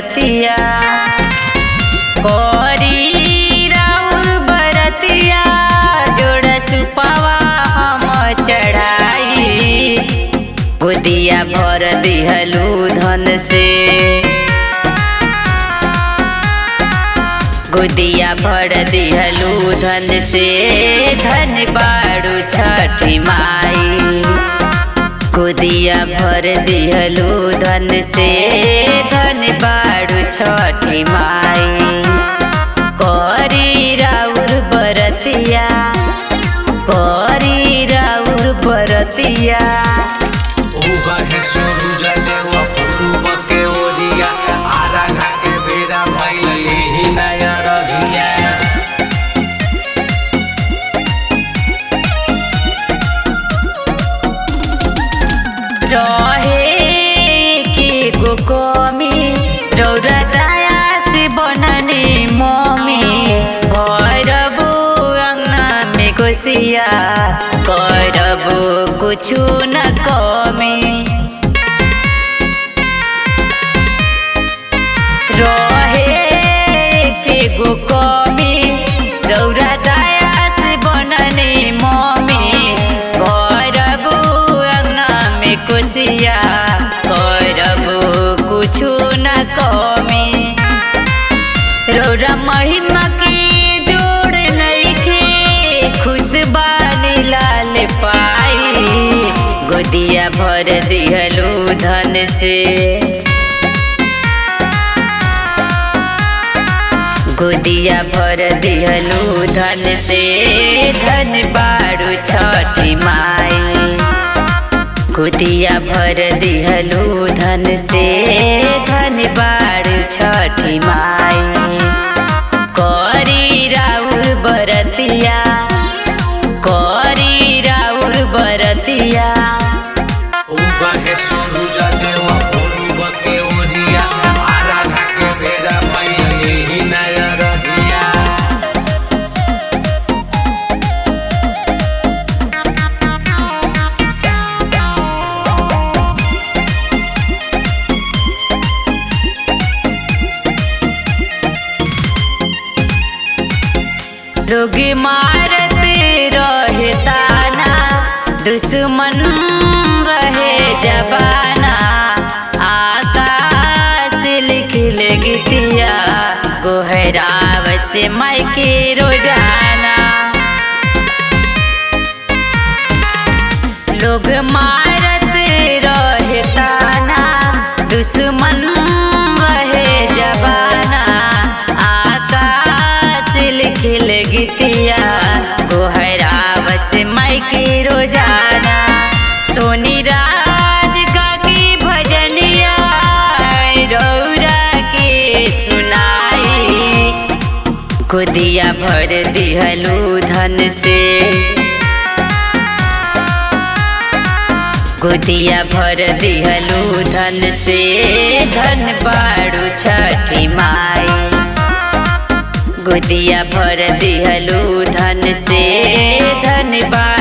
बरतिया कोरी राउर बरतिया जोड़ सुपावा हम चढ़ाई गोदिया भर दिहलू धन से गोदिया भर दिहलू धन से धन बाड़ू छठी माई गोदिया भर दिहलू धन से धन बाड़ू छठी माई करी राउर बरतिया करी राउर बरतिया उगा है सूरज देव पूर्व के ओरिया आरा घा के बेरा भइल एही नया रहिया रहे के गो कमी रौरा दया से बनने मम्मी भरबू अंगना में कोसिया करबू कुछु न कमी रहे के गो कमी रौरा दया से बनने मम्मी करबू अंगना में कुसिया करबू कुछु न कमी रौरा महिमा के जोड़ नइखे खुश बानी लाल पाई गोदिया भर दिहलू धन से गोदिया भर दिहलू धन से धन बाड़ू छठी माई गोदिया भर दिहलू धन से धन बाड़ू छठी माई करी राउर बरतिया करी राउर बरतिया उगा है सूरज देव पूर्व के ओरिया आरा घा के बेरा भइल एही नया रहिया लोग मारते रहे ताना दुश्मन रहे जबाना आकाश लिख गीतिया गोहराव से मायके रोजाना लोग मारत रहे ताना दुश्मन रहे जबाना आकाश लिखल गीतिया गोहरावस मायके रोजाना सोनी राज गागी भजनिया रौरा के सुनाई गोदिया भर दिहलू धन से गोदिया भर दिहलू धन से धन बाड़ू छठी माई गोदिया भर दिहलू धन से धन बाड़ू